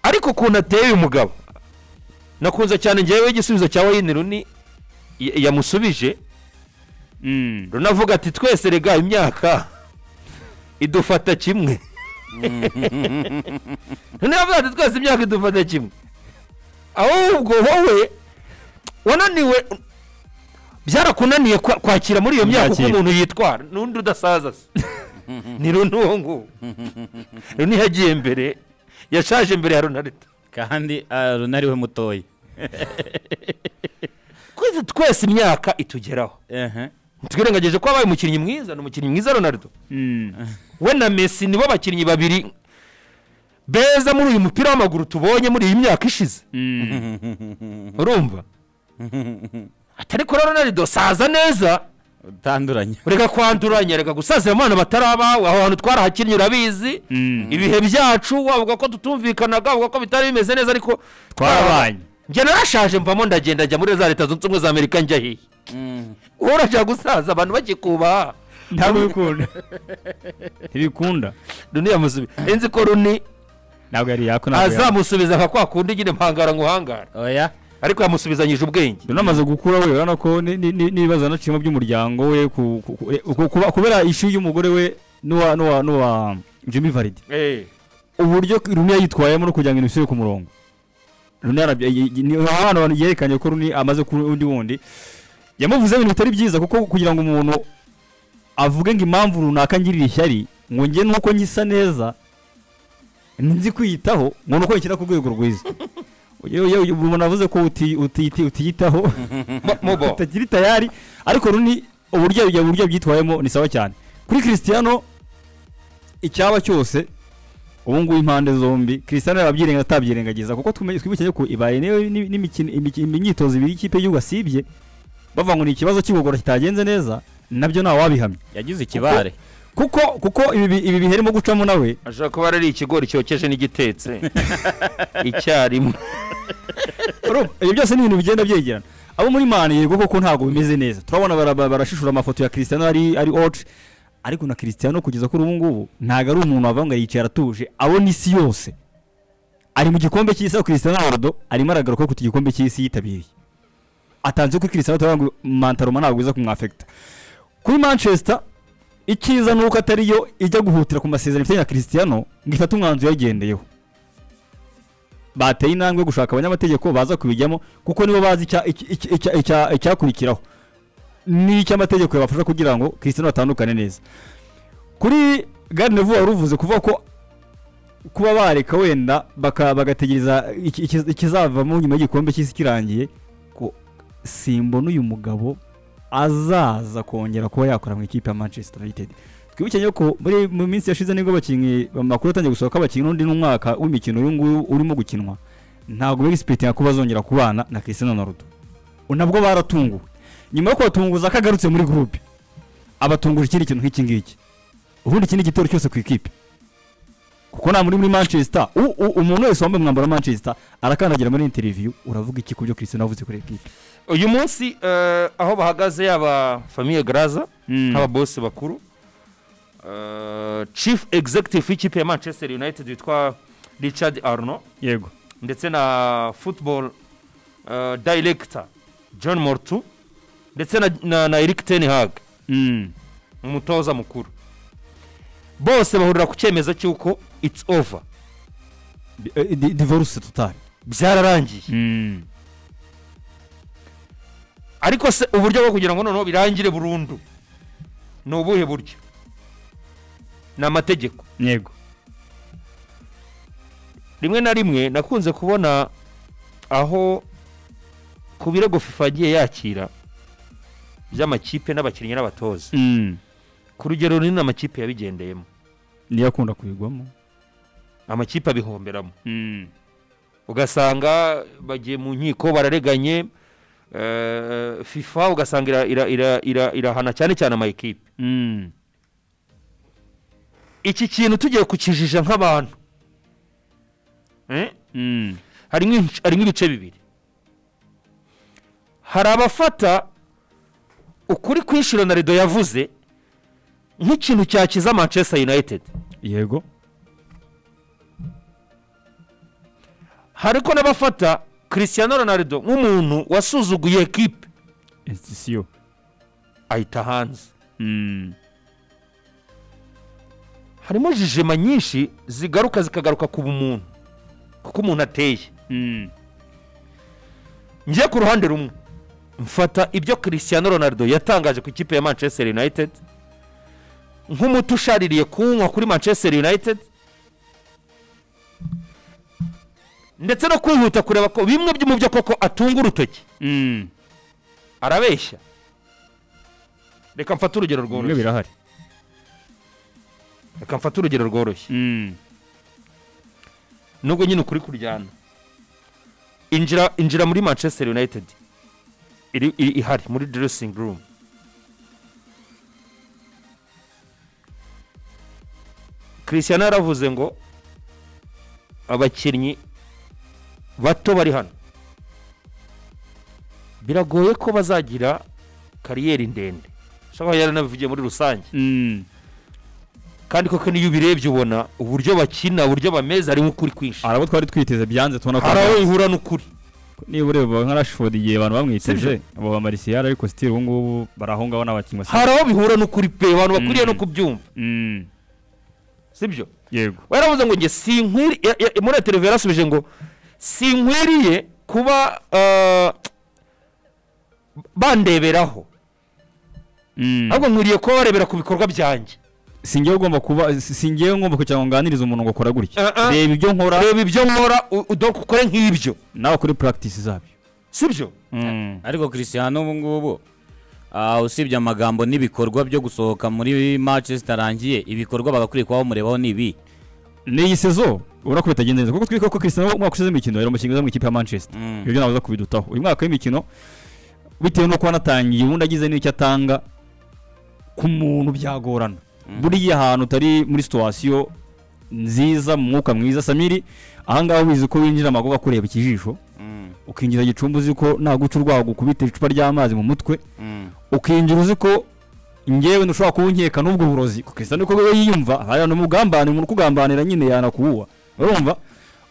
ariko ukuntu ateye uyu mugabo nakunze cyane ngewe igisubizo cya wayini runi y- yamusubije Mm. runavuga ati twese rega imyaka idufata kimwe none yavuze ati twese imyaka idufata kimwe ahubwo wowe wananiwe byarakunaniye kwa- kwakira muri iyo myaka uko Kubyakira. umuntu yitwara n'undi udasaza se ni runi uwo nguwo runi yagiye mbere yashaje mbere ya runarita kandi ah, runari we mutoya twese twese imyaka itugeraho Ehe. twirengageje ko wabaye umukinnyi mwiza ni umukinnyi mwiza ronaldo Mm. we na mesi nibo bakinnyi babiri beza muri uyu mupira w'amaguru tubonye muri iyi myaka ishize Mm. urumva atari kuri ronaldo saza neza utanduranye reka kwanduranya reka gusaza mu bana batarabawe aho hantu twarahakinnye urabizi Mm. ibihe byacu wavuga ko tutumvikanaga wavuga ko bitari bimeze neza ariko Twarabanye. njye narashaje mvamo ndagenda njya muri za leta zunze ubumwe za amerika njya hehe wowe urashaka gusaza abantu bakikubaha ntabwo bikunda ntibikunda runi yamusubiza nzi ko runi ntabwo yari yako ntabwo yari azamusubiza nka kwa kundi nyine mpangara nguhangara oya ariko yamusubizanyije ubwenge rero amaze gukura we urabona ko ni- ni- ni- n'ibibazo yanaciyemo by'umuryango we ku- ku- ku- ku- kuba- kubera ishu y'umugore we n'uwa n'uwa n'uwa jimmy varidi uburyo runi yitwayemo no kugira ngo ibintu bisubire ku murongo runi yarabya y- y- ni ahantu abantu yerekanye ko runi amaze kuba undi wundi yamuvuzeho ibintu bitari byiza kuko kugira ngo umuntu avuge ngo impamvu runaka ngirira ishyari ngo njye nuko ngisa neza nzi kwiyitaho ngo nuko nshyira ku rwego rwiza Yewe- yewe, umuntu avuze ko uti- uti- utiyitaho Mo- mobo utakiri tayari ariko runi uburyo ubwo buryo byitwayemo ni sawa cyane kuri christiano icyaba cyose ubu ngubu impande zombi christiano yabyirenga atabyirengagiza kuko tumenye- twibukije ko ibaye niyo ni- n'imikino- imiki- imyitozo ibiri ikipe y'igihugu asibye bavuga ngo ni ikibazo cy'igogora kitagenze neza nabyo ntawe wabihamya yagize ikibare kuko kuko ibi bi- ibi biherimo gucamo nawe ashobora kuba ari ikigori cyokeje n'igitetse icyarimwe Urumva, ibi byose ni ibintu bigenda byegerana abo muri mani yego koko ntabwo bimeze neza turabona bara- barashishura amafoto ya christiano ari ari oce ariko na christiano kugeza kuri ubu ngubu ntabwo ari umuntu wavuga ngo yicaye aratuje abona isi yose ari mu gikombe cy'isi aho christiano ronaldo arimo aragaruka ku gikombe cy'isi yitabiriye atanze kuri christiano turavuga ngo mantaroma ntabwo iza kumwafekita kuri manchester icyiza ni uko atari yo ijya guhutira ku masezerano ifitanye na christiano ngo ifate umwanzuro yagendeyeho bateye intambwe yo gushaka abanyamategeko baza kubijyamo kuko nibo bazi icya- icya- icya- icya- icya- icyakurikiraho ni icy'amategeko yabafasha kugira ngo christian atandukane neza kuri gare nevu wari uvuze kuvuga ko kuba bareka wenda baka- bagategereza iki- iki- ikizavamo nyuma y'igikombe cy'isi kirangiye ko simbona uyu mugabo azaza kongera kuba yakora mu ikipe ya manchester united twibuke rero ko muri mu minsi yashize nibwo abakinnyi amakuru atangiye gusohoka ko abakinnyi n'undi n'umwaka w'imikino uyu nguyu urimo gukinwa ntabwo begisipiritinga ko bazongera kubana na christian ronaldo nabwo baratunguwe nyuma yo kubatunguza ko agarutse muri gurupe abatunguje ikindi kintu nk'iki ngiki ubundi iki ni igitero cyose ku ikipe kuko nta muri muri manchester U- u- umuntu wese wambaye umwambaro wa manchester arakandagira muri interiviyu uravuga iki ku byo christian avuze kuri ekipe uyu munsi eh, aho bahagaze yaba famiye garaza Mm. nk'ababosi bakuru eh, chief executive w'ikipe ya manchester united witwa richard arno yego ndetse na football eh, director john mortu ndetse na- na na eric ten hag Mm. umutoza mukuru bose bahurira ku cyemezo cy'uko it's over divorce totale byararangiye Mm. ariko se uburyo bwo kugira ngo noneho birangire burundu ni ubuhe buryo ni amategeko yego rimwe na rimwe nakunze kubona aho ku birego fifa yagiye yakira by'amakipe n'abakinnyi n'abatoza Mm. ku rugero runini amakipe yabigendeyemo niyo akunda kubigwamo amakipe abihomberamo Mm. ugasanga bagiye mu nkiko barareganye eh, fifa ugasanga ira- ira- ira- ira- irahana cyane cyane ama ekipe Mm. iki kintu tugiye kukijija nk'abantu Eh? Mm. harimo inc- harimo ibice bibiri hari abafata ukuri kwinshi ronaldo yavuze nk'ikintu cyakiza manchester united yego hariko n'abafata christian ronaldo nk'umuntu wasuzuguye ekipe institution ahita hanze Mm. harimo jijima nyinshi zigaruka zikagaruka ku bumuntu kuko umuntu ateye Mm. njye ku ruhande rumwe mfata ibyo christian ronaldo yatangaje ku ikipe ya manchester united nk'umuti ushaririye kuwunywa kuri manchester united ndetse no kwihuta kureba ko bimwe byo- mu byo koko atunga urutoki Mm. arabeshya reka mfate urugero bimwe rworoshye birahari reka mfate urugero rworoshye Mm. nubwo nyine ukuri kuryana injira injira muri manchester united iri iri- ihari muri dressing room christian yaravuze ngo abakinnyi bato bari hano biragoye ko bazagira kariyeri ndende ashobora yaranabivugiye muri rusange Mm. kandi koko n'iyo ubirebye ubona uburyo bakina uburyo bameze harimo ukuri kwinshi arabo twari twiteze byanze tubona ko hari aho ihura n'ukuri niba ureba nka rashford igihe abantu bamwiteje Sibyo. abo bamarisiyari ariko sitiri ubu ngubu bari aho ngaho n'abakinnyi basa hari aho bihura n'ukuri pe abantu bakwiriye Mm. no kubyumva Mm. sibyo yego waravuze ngo njye sinkwiri ya- ya- muri televiziyo yarasubije ngo sinkwiriye kuba ah, bandeberaho Mm. ahubwo nkwiriye kuba barebera ku bikorwa byanjye singewe ugomba kuba si- singewe ngomba kugira ngo nganirize umuntu ngo akora gutya Uh-uh. reba ibyo nkora reba ibyo nkora u- u- donc ukore nk'ibyo nawe ukore practice zabyo sibyo Mm. ariko christian ubu ngubu ah, usibye amagambo n'ibikorwa byo gusohoka muri match zitarangiye ibikorwa bagakwiye kuba bamurebaho ni ibi ni iyi sezo ubona ko bitagenze neza kuko twibuka ko christian umwaka ushize imikino yari umukinnyi mu ikipe ya manchester Mm. ibyo nabuza kubidutaho uyu mwaka w'imikino bitewe n'uko wanatangiye ubundi agize n'icyo atanga ku muntu byagorana buriya ahantu utari muri situwasiyo nziza mu mwuka mwiza samiri ahangaha ubizi ko winjira amagogo akureba ikijisho Mm, ukinjira igicumbi uzi ko naguca urwago ukubita icupa ry'amazi mu mutwe mm, ukinjira uzi ko ngewe ntushobora kuwunkeka n'ubwo burozi kukisa niko we yiyumva hariya ni umugambanira umuntu ukugambanira nyine yanakuwuha urumva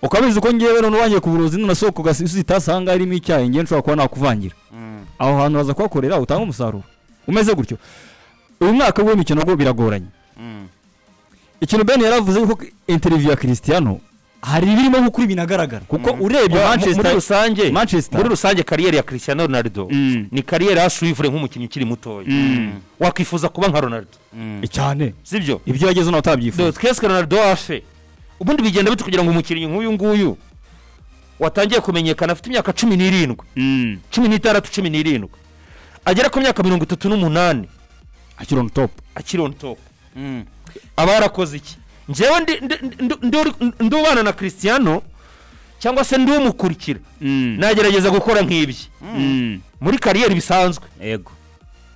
ukaba wizi ko ngewe none wangiye ku burozi nunasohoka ugasubiza itasi aha ngaha irimo icyayi ngewe nshobora kuba nakuvangira mm, aho hantu haza kuhakorera utanga umusaruro umeze gutyo uyu mwaka w'imikino rwo biragoranye mm, ikintu ben yaravuze yuko interiviyu ya christian hari ibirimo nk'uko binagaragara kuko urebye Wa- mu- muri manchester rusange Manchester. muri rusange kariyeri ya christian ronaldo Mm. ni kariyeri yasuivure nk'umukinnyi ukiri mutoya Mm. wakwifuza kuba nka ronaldo mm. cyane sibyo ibyo yagezeho nawe utabyifuza Donc, twese ronaldo afe ubundi bigenda bite kugira ngo umukinnyi nk'uyu nguyu watangiye kumenyekana afite imyaka cumi n'irindwi Mm. cumi n'itandatu cumi n'irindwi agera ku myaka mirongo itatu n'umunani akiri on top akiri on top mm. aba yarakoze iki njyewe ndi- ndi- ndi- ndi- ndi- ndubana na christiano cyangwa se ndi umukurikira Mm. nagerageza gukora nk'ibyo Mm. muri kariyeri bisanzwe yego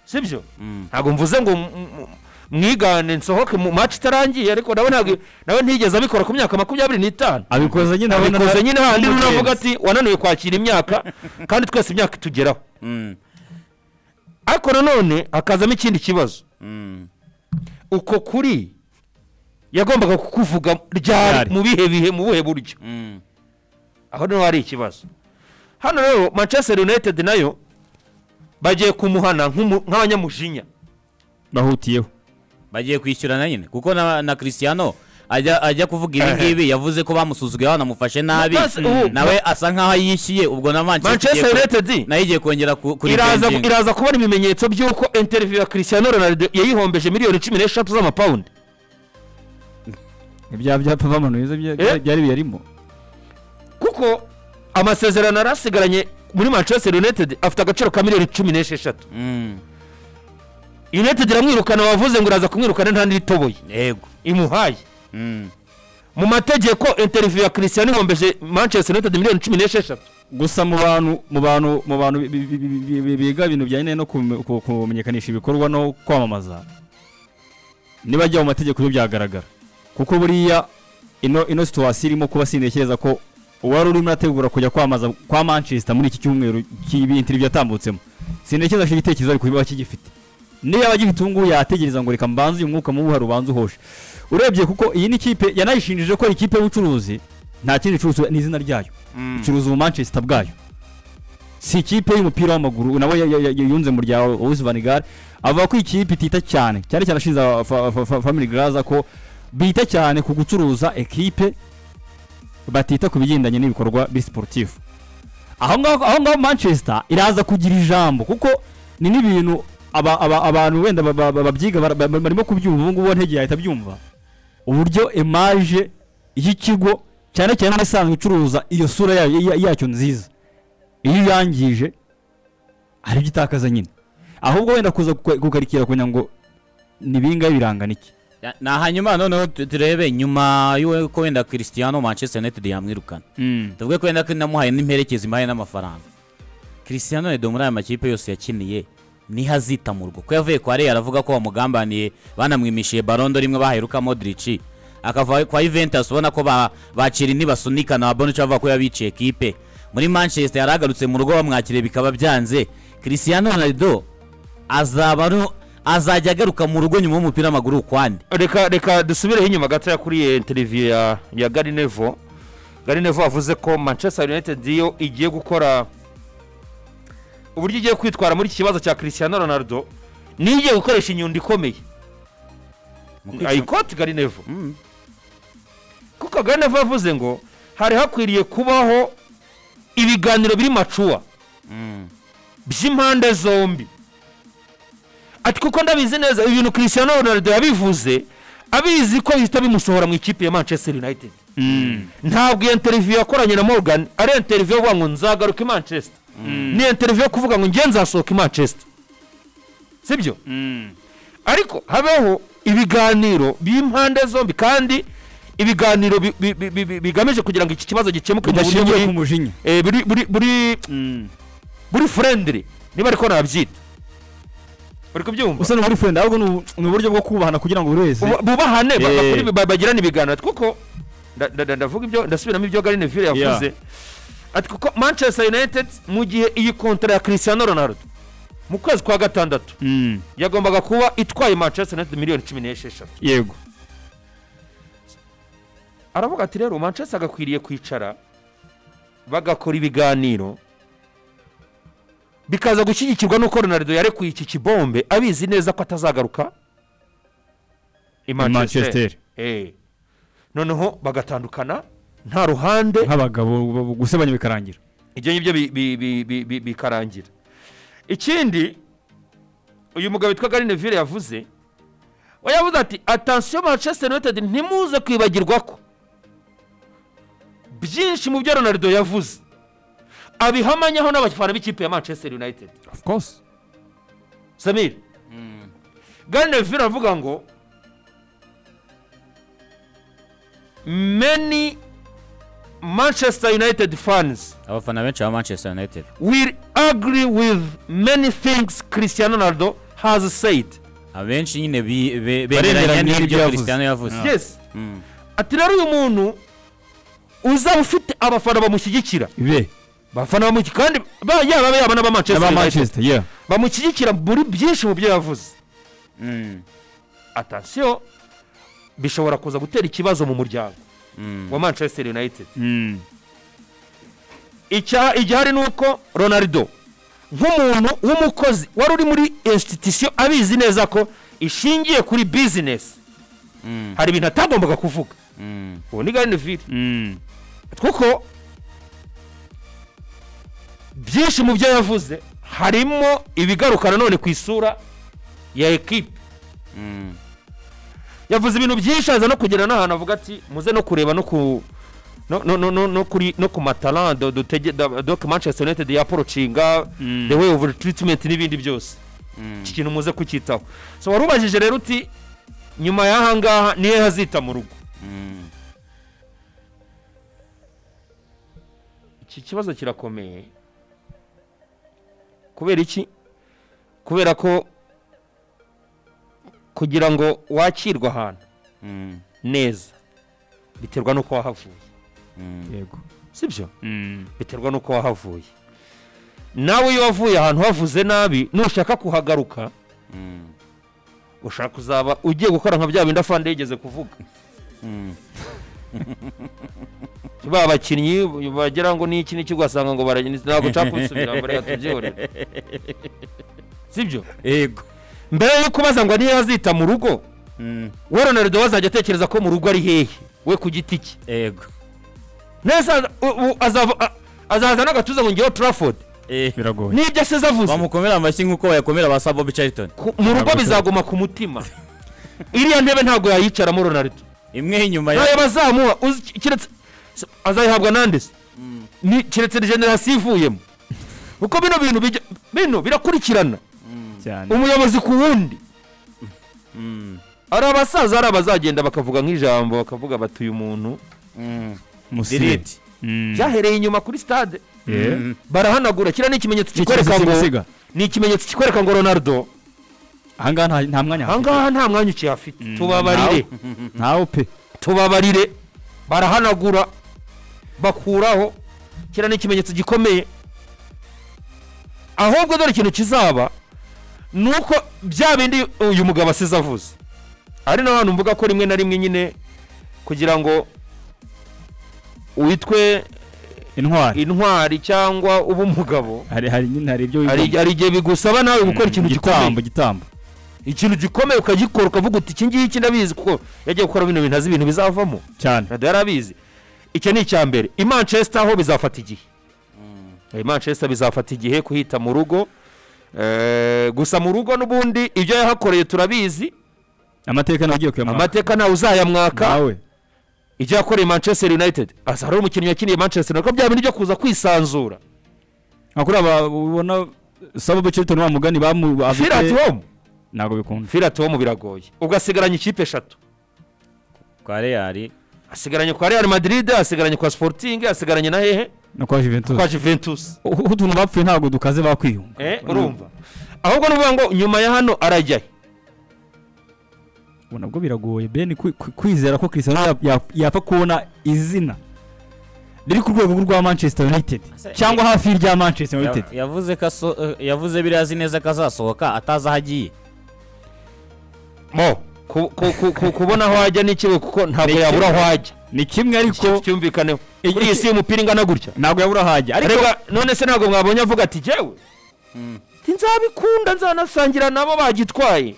sibyo Mm. ntabwo mvuze ngo m- m- mwigane nsohoke mu match itarangiye ariko nawe ntabwo nawe ntiyigeze abikora ku myaka makumyabiri n'itanu abikoze nyine abikoze nyine handi Umugenzi. unavuga ati wananiwe kwakira imyaka kandi twese imyaka itugeraho Mm, ariko nanone hakazamo ikindi kibazo mm, uko kuri yagombaga kukuvuga ryari Ryari. mu bihe bihe mu buhe buryo mm, aho niho hari ikibazo hano rero manchester united nayo bagiye kumuhana nk'umu- nk'abanyamujinya bahutiyeho bagiye kwishyurana nyine kuko na, na christiano ajya ajya kuvuga ibi Ehe. ngibi yavuze ko bamusuzuguye banamufashe nabi Manchester- Mm, ubu- nawe asa nkaho yishyuye ubwo na manchester manchester igiye ko- united nayo igiye kongera ku- kuri iraza Beijing. iraza kubona ibimenyetso by'uko interview ya christian ronaldo yayihombeje miliyoni cumi n'eshatu z'amapawundi ibya byapa bamanuye Eh? byari biyarimo kuko amasezerano yari asigaranye muri manchester united afite agaciro ka miliyoni cumi n'esheshatu Mm, united iramwirukana wavuze ngo uraza kumwirukana nta n'iritoboye yego imuhaye Mm, mu mategeko interview ya christian ihombeje manchester united miliyoni cumi n'esheshatu gusa mu bantu mu bantu mu bantu bi- bi- bi- bi- bi- biga ibintu bijyanye no kume- ku- kumenyekanisha ibikorwa no kwamamaza nibajya mu mategeko byo byagaragara kuko buriya ino ino situwasiyo irimo kuba sintekereza ko uwari urimo urategura kujya kwamaza kwa manchester muri iki cyumweru cy'ibi interview yatambutsemo sintekereza ko igitekerezo ari kuba kigifite niyo yaba agifite ubu ngubu yategereza ngo reka mbanze uyu mwuka mubi hari ubanze uhoshe urebye kuko iyi ni ikipe yanayishinjije ko ari ikipe y'ubucuruzi nta kindi icuruza n'izina ryayo icuruza ubu manchester bwayo si ikipe y'umupira w'amaguru nawe ya- ya- ya- yunze mu rya Owuzi vanigare avuga ko ikipe itita cyane cyane cyane ashinze aba- fa- fa- fa- family graza ko bita cyane ku gucuruza ekipe batita ku bigendanye n'ibikorwa bisiporutifu aho ngaho aho ngaho manchester iraza kugira ijambo kuko ni n'ibintu aba- aba- abantu wenda ba- ba- ba- babyiga bara- ba- ba- barimo kubyumva ubu ngubu ntegeye ahita abyumva uburyo emaje y'ikigo cyane cyane nk'isanzwe icuruza iyo sura yayo- ya- yacyo nziza iyo uyangije hari ibyo itakaza nyine ahubwo wenda kuza kuka- kukarikira kugira ngo ni ibingahe birangana iki Ya- ni hanyuma noneho tu- turebe nyuma y'uko wenda christiano manchester united yamwirukana tuvuge ko wenda ko namuhaye n'imperekeza imuhaye n'amafaranga christiano redo muri aya makipe yose yakiniye niho azitamurwa ko yavuye kwa reyo aravuga ko bamugambaniye banamwimishije barondo rimwe baheruka modric akava kwa juventus ubona ko ba- bacira ntibasunika na bonucci bavuga ko yabiciye kipe muri manchester yari agarutse mu rugo bamwakiriye bikaba byanze christiano redo azaba ari- azajya agaruka mu rugo nyuma y'umupira w'amaguru ukwande reka reka dusubireho inyuma gatoya kuri iyi interiviyu ya ya garinevo garinevo yavuze ko manchester united yo igiye gukora uburyo igiye kwitwara muri iki kibazo cya christian ronaldo niyo igiye gukoresha inyundo ikomeye Mu kwica- ayikoti garinevo Mm. kuko garinevo yavuze ngo hari hakwiriye kubaho ibiganiro biri macuwa Mm. by'impande zombi ati kuko ndabizi neza ibintu christian ronaldo yabivuze abizi ko bihita bimusohora mu ikipe ya manchester united ntabwo iyo interiviyu yakoranye na morgan ari interiviyu yo kuvuga ngo nzagaruka i manchester ni interiviyu yo kuvuga ngo njye nzasohoka i manchester sibyo ariko habeho ibiganiro by'impande zombi kandi ibiganiro bi- bi- bi- bi- bi- bigamije kugira ngo iki kibazo gikemuke mu buryo bidashingiye ku buri- mujinya eh, buri- buri- buri buri furendiri niba ariko nabyita uri kubyumva usa n'uburi furenda ahubwo ni ubu- ni uburyo bwo kubahana kugira ngo buri wese Buba- bubahane Eh. bagakora ibi- ba- bagirana ibiganiro ati kuko nda- nda- nda- ndavuga ibyo ndasubiramo ibyo Gary Neville yavuze ati kuko manchester united mu gihe iyi kontara ya christian ronaldo mu kwezi kwa gatandatu yagombaga kuba itwaye manchester united miliyoni cumi n'esheshatu yego aravuga ati rero manchester agakwiriye kwicara bagakora ibiganiro bikaza gushyigikirwa n'uko ronaldo yarekuye iki kibombe abizi neza ko atazagaruka i manchester Eh. noneho bagatandukana nta ruhande nk'abagabo bu- gusebanya bikarangira ibyo ngibyo bi- bi- bi- bi- bi- bikarangira ikindi uyu mugabo witwa garine vire yavuze we yavuze ati atansiyo manchester united ntimuze kwibagirwa ko byinshi mu byo ronaldo yavuze abihamanyaho n'abafana b'ikipe ya manchester united of course samir garine vire aravuga ngo many manchester united fans abafana benshi ba manchester united we agree with many things Cristiano Ronaldo has said. abenshi nyine bi- be- Baremeranya bemeranya n'ibyo n'ibyo yavuze. christian yavuze Yes. Mm. Ati rero uyu muntu uzaba ufite abafana bamushyigikira. be Abafana bamushyigikira kandi ba- yaba yaba n'aba Manchester aba United. manchester yeah Bamushyigikira muri byinshi mu byo yavuze. Mm. Attention bishobora kuza gutera ikibazo mu muryango Mm. wa Manchester United. Icya- igihari ni uko ronaldo nk'umuntu w'umukozi wari uri muri institution abizi neza ko ishingiye kuri bizinesi Mm. hari ibintu atagombaga kuvuga Mm. ubu ni garinevire kuko byinshi mu byo yavuze harimo ibigaruka nanone ku isura ya ekipe Mm. yavuze ibintu byinshi aza no kugera n'ahantu avuga ati muze no kureba no ku no, no, no, no, no, kuri, no ku matara do, dutege, da, do, manchester united yaporocinga the way of treatment n'ibindi byose Mm. iki kintu muze kucyitaho so warubajije rero uti nyuma y'aha ngaha niyo hazita mu rugo Mm. iki kibazo kirakomeye kubera iki kubera ko kugira ngo wakirwe ahantu Mm. neza biterwa n'uko wahavuye Mm. yego sibyo biterwa n'uko wahavuye nawe iyo wavuye ahantu havuze nabi nushaka kuhagaruka Mm. ushaka kuzaba ugiye gukora nka bya bindi afande yigeze kuvuga Mm. ba bakinnyi bagira ngo ni iki n'iki ugasanga ngo baragenda ntabwo nshaka kubisubira ngo reka tubyorere sibyo yego mbere yo kubaza ngo niyo azita mu rugo Mm, we ronaldo azajya atekereza ko mu rugo ari hehe we ku giti cye yego neza u- u- azava- a- azaza n'agatuza ngo ngewe turafodi Eh, biragoye nibyo ase avuze bamukomera amashyi nk'uko bayakomera ba sabo bicaritoni Ku- mu rugo bizaguma ku mutima iriya ntebe ntabwo yayicaramo ronaldo imwe inyuma ntayo ya bazamuha uzi- keretse azayihabwa nande se Ni- keretse generasiyo ivuyemo kuko bino bintu bijya bino birakurikirana cyane umuyobozi ku wundi Mm, ari abasaza hari abazagenda bakavuga nk'ijambo bakavuga bati uyu muntu mm, musire delete Mm. byahereye inyuma kuri stade Yeah. Mm, barahanagura kiriya ni ikimenyetso Ikimenyetso kikwereka ngo cy'umusiga. ni ikimenyetso kikwereka ngo ronaldo ahangaha nta- nta mwanya hafite ahangaha nta mwanya ukihafite tubabarire ntawo pe tubabarire barahanagura bakuraho kiriya ni ikimenyetso gikomeye ahubwo dore ikintu kizaba ni uko bya bindi uyu mugabo asize avuze ari na hantu mvuga ko rimwe na rimwe nyine kugira ngo witwe intwari intwari cyangwa ube umugabo hari hari nyine hari ibyo hari wigomba. hari igihe bigusaba nawe gukora ikintu gitambo gikomeye gitambo ikintu gikomeye ukagikora ukavuga uti iki ngiki ndabizi kuko yagiye gukora bino bintu azi ibintu bizavamo cyane rado yari abizi icyo ni icya mbere i manchester ho bizafata igihe i manchester bizafata igihe kuhita mu rugo Eh, gusa mu rugo n'ubundi ibyo yahakoreye turabizi amateka nawe ugiye kuyamara amateka ntawe uzayamwaka nawe ibyo yakoreye manchester united asa hari umukinnyi wakiniye manchester United, ko bya bintu byo kuza kwisanzura nka kuri aba ubona sabo bicaritoni wa mugani bamu feel at bafite home ntabwo bikunda feel at home biragoye ugasigaranye ikipe eshatu kwa real asigaranye kwa real madrid asigaranye kwa sporting asigaranye na hehe no kwa kwa juventus juventus uko utuntu bapfuye ntabwo dukaze bakwiyunga eh urumva ahubwo nuvuga ngo nyuma ya hano arajyayo ubu nabwo biragoye ben kwi- kwi- kwizera ko cristiano ya- ya- yapfa kubona izina riri ku rwego rwa manchester united Ase- cyangwa hafi y'irya manchester united Ya- yavuze ko aso- eh, yavuze biriya azi neza ko azasohoka atazi aho agiye mo ku- ku- ku- ku- kubona aho ajya ni kimwe kuko ntabwo Ni yabura kimwe. aho ajya ni kimwe Iki ariko cyumvikaneho Iki- kuri iyi si y'umupira ingana gutya ntabwo yabura ahajya ariko reba none se ntabwo mwabonye avuga ati jyewe Ati, nzabikunda nzanasangira nabo bagitwaye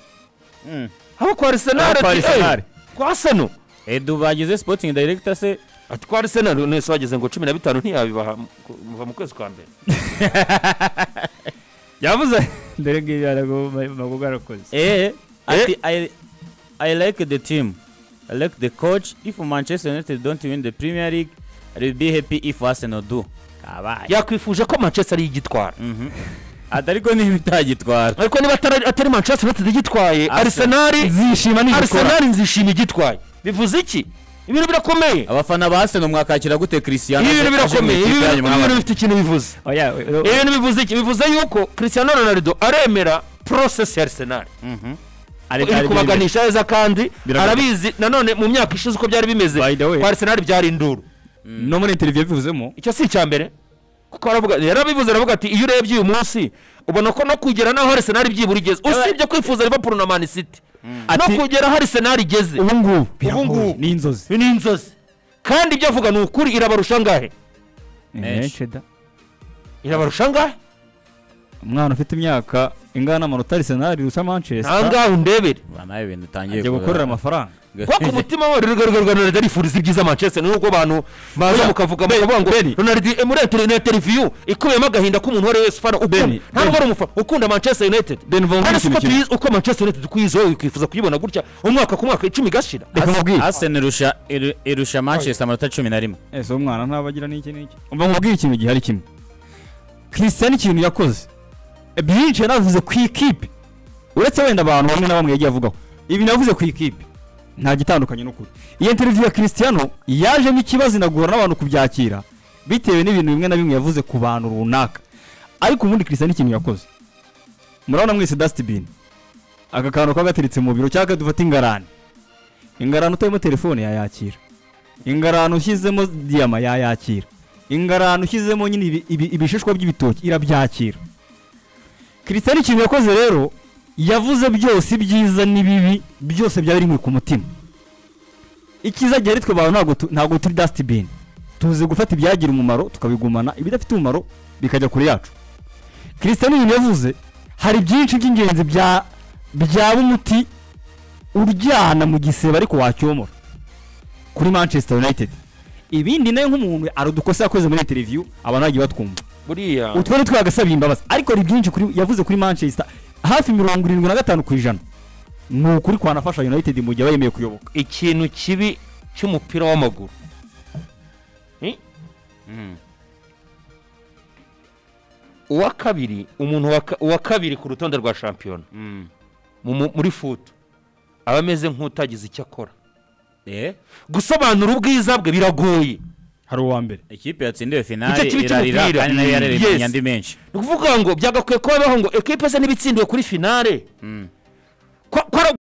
Mm. abo kwa Abo arisenali kwa ati Arsenal." "Eh, kwa seno edu bagize sporting director se ati kwa arisenali none se bageze ngo cumi na bitanu ntiyabibaha mu- ku- muva mu kwezi kwa mbere yavuze dore ngibi ntabwo bwarakoze eh ati I, i like the team i like the coach if manchester united don't win the premier league i will be happy if arsenal do kabaye yakwifuje ko manchester yigitwara Mhm. ati ariko niba itagitwara ariko niba atari atari manchester united igitwaye Arsenal. arisenali zishima nigikora arisenali nzishima igitwaye bivuze iki ibintu birakomeye abafana ba arsenal mwakakira gute cristiano ibi bintu aje- aje mu birakomeye ikipe ibi bintu- yanyu ibi bintu mwabana? bifite ikintu bivuze Oya, o- ibi bintu bivuze iki bivuze yuko cristiano ronaldo aremera process ya arsenal Mhm. ari- iri ari- kubaganisha neza kandi Biragaragara. arabizi nanone mu myaka ishize uko byari bimeze By the way. kwa arsenal byari induru no muri interiviyo bivuzemo icyo si icya mbere kuko aravuga yarabivuze aravuga ati iyo urebye uyu munsi ubona ko no kugera naho arsenal byibura igeze usibye kwifuza liverpool na man city no Ati- kugera aho arsenal igeze ubu ngubu ngubu. biragoye ni inzozi ni inzozi kandi ibyo avuga ni ukuri irabarusha angahe Menshi. Eh, da. irabarusha angahe umwana ufite imyaka ingana n'amanota arisenali rusa nta manchester ngahe undebere Ba nawe ibintu utangiye ajya gukorera amafaranga kuko ku mutima we rugaragara ronaldo arifuriza ibyiza manchester nubwo abantu baza mukavuga mukavuga ngo ronaldo eh, muri interineti televiziyo ikubiyemo agahinda k'umuntu uwo ari we wese ufana ukunda Beni, ntabwo ari umufana ukunda manchester united Ben Van kandi Gaal siko ikintu tuyizi uko manchester united twiyizi wowe wikifuza kuyibona gutya umwaka ku mwaka icumi igashira reka mubwire arsenal irusha iru- irusha manchester amanota cumi na rimwe ese uwo mwana ntabagira n'iki n'iki umva mubwire ikintu gihari kimwe christian ikintu yakoze byinshi yanavuze ku ikipe uretse wenda abantu bamwe na bamwe yagiye avugaho ibintu yavuze ku ikipe nta gitandukanye n'ukuri iyo interiviyo ya christiano yajemo ikibazo inagora n'abantu kubyakira bitewe n'ibintu bimwe na bimwe yavuze ku bantu runaka ariko ubundi christian ikintu yakoze murabona mwese dusitibini aka kantu kagateretse mu biro cyangwa dufate ingarani ingarani utarimo telefone yayakira ingarani ushyizemo diyama yayakira ingarani ushyizemo nyine ibi- ibi- ibishishwa by'ibitoki irabyakira christian ikintu yakoze rero yavuze byose ibyiza n'ibibi byose byaba biri ku mutima icyiza gihe twe abantu ntabwo tu- ntabwo turi dusitibini tuzi gufata ibyagira umumaro tukabigumana ibidafite umumaro bikajya kure yacu christian ibintu yavuze hari byinshi by'ingenzi bya byaba umuti uryana mu gisebe ariko wacyomora kuri manchester united ibindi nayo nk'umuntu hari udukosa yakoze muri interiviyu abantu bagiye batwumva buriya utwo ni twagasaba imbabazi ariko hari byinshi kuri yavuze kuri manchester hafi mirongo irindwi na gatanu ku ijana ni ukuri kwanafasha united mu gihe aba yemeye kuyoboka ikintu kibi cy'umupira w'amaguru Mm. uwa kabiri umuntu wa ka- uwa kabiri ku rutonde rwa shampiyona Mm. mu- mu- muri futu aba ameze nk'utagize icyo akora Eh, gusobanura ubwiza bwe biragoye hari uwa mbere ikipe yatsindiwe finale Igice kibi irarira cy'umupira. kandi nayo yarereye Yes. imyanda menshi ni ukuvuga ngo byagakwiye kuba bibaho ngo ekipe ze ntibitsindiwe kuri finale Mm. Ko- ko ari-